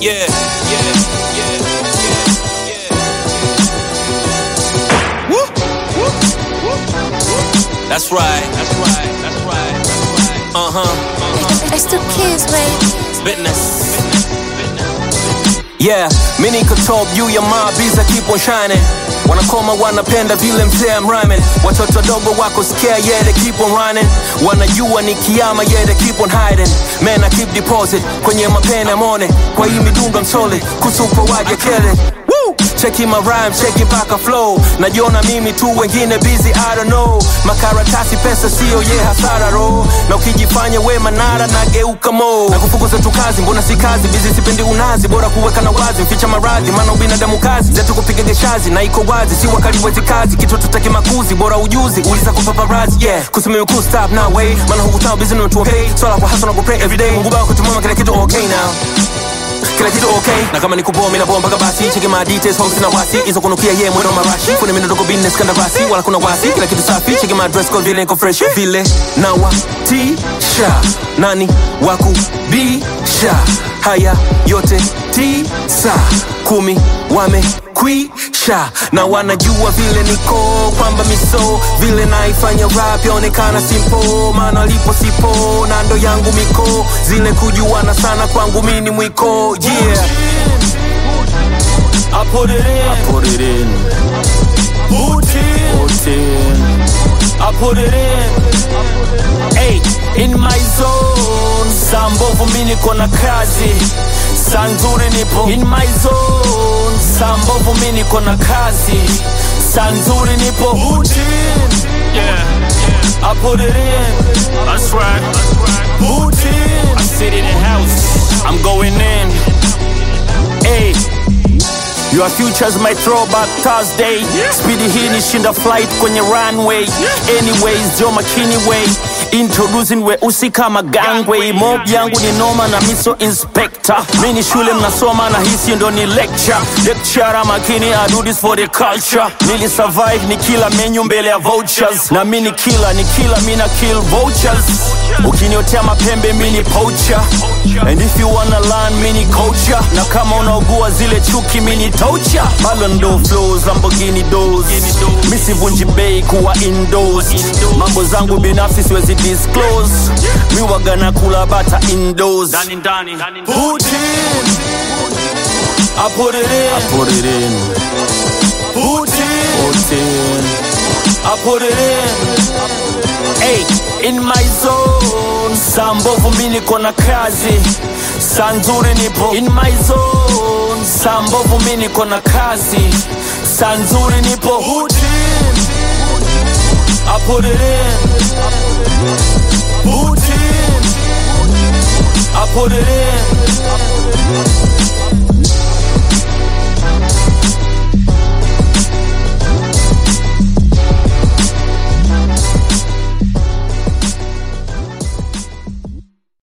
yeah, yeah, yeah, yeah, yeah. Woo, woo, woo, woo. That's right, that's right, that's right, that's right. Uh huh, uh huh. It's the kids, baby. Business. Yeah, mi niko top juu ya maabiza keep on shining wanakoma wanapenda vile mzee I'm rhyming watoto dogo wako scare yeah they keep on running wanajua ni kiama yeah they keep on hiding man I keep deposit kwenye mapene mone kwa hii midundo msole kusupo waje kele Woo! cheki my rhyme cheki mpaka flow najiona mimi tu wengine busy I don't know makaratasi pesa sio ye hasara ro na ukijifanya we manara nageuka mo na kufukuza tu kazi mbona si kazi bizi sipendi unazi bora kuweka na wazi mficha maradhi maana ubinadamu kazi zetu kupiga geshazi na iko wazi si wakali wezi kazi kitu tutaki makuzi bora ujuzi uliza kwa paparazzi yeah kusimimi cool stop now way maana hukutao busy na tuwa pay swala kwa hustle na kupray every day mungu baba kutumama kila kitu okay now kila kitu okay na kama nikuboa mimi naboa mpaka basi cheki my details home sina wasi hizo kunukia ye mwendo marashi kuna mimi ndogo business kanda basi wala kuna wasi kila kitu safi cheki my dress code vile niko fresh vile na wa tisha nani waku bisha haya yote tisa kumi wamekwisha na wanajua vile niko kwamba miso vile naifanya rap yaonekana simpo maana lipo sipo na ndo yangu miko zile kujuana sana kwangu mini mwiko yeah I put it in, put it in put in, put in I put it in. Hey, in my zone. Saa mbovu mi niko na kazi, saa nzuri nipo in my zone. Saa mbovu mi niko na kazi, saa nzuri nipo put in. Yeah, I put it in. That's right. Put in. I sit in the house. I'm going in. Hey. Your futures might throw back Thursday Speedy hii ni shinda flight kwenye runway Anyways, Joe McKinney way Introducing weusi kama gangway Mob yangu ni noma na miso inspector Mi ni shule mnasoma na hisi ndo ni lecture Lecturer makini I do this for the culture Nili survive ni kila menu mbele ya vouchers Na mi ni kila ni kila mi na kill vultures Ukiniotea mapembe mi ni poacher And if you wanna learn mi ni culture Na kama unaugua zile chuki mi ni toucher Ballon d'Or flows Lamborghini doors Mi sivunji bei kuwa indoors Mambo zangu binafsi siwezi disclose Mi waga na kula bata indoors Put in I put it in put it in Put in put in I put it in Hey, in my zone Saa mbovu mi niko na kazi Saa nzuri nipo in my zone Saa mbovu mi niko na kazi Saa nzuri nipo Put in I put it in Put in I put it in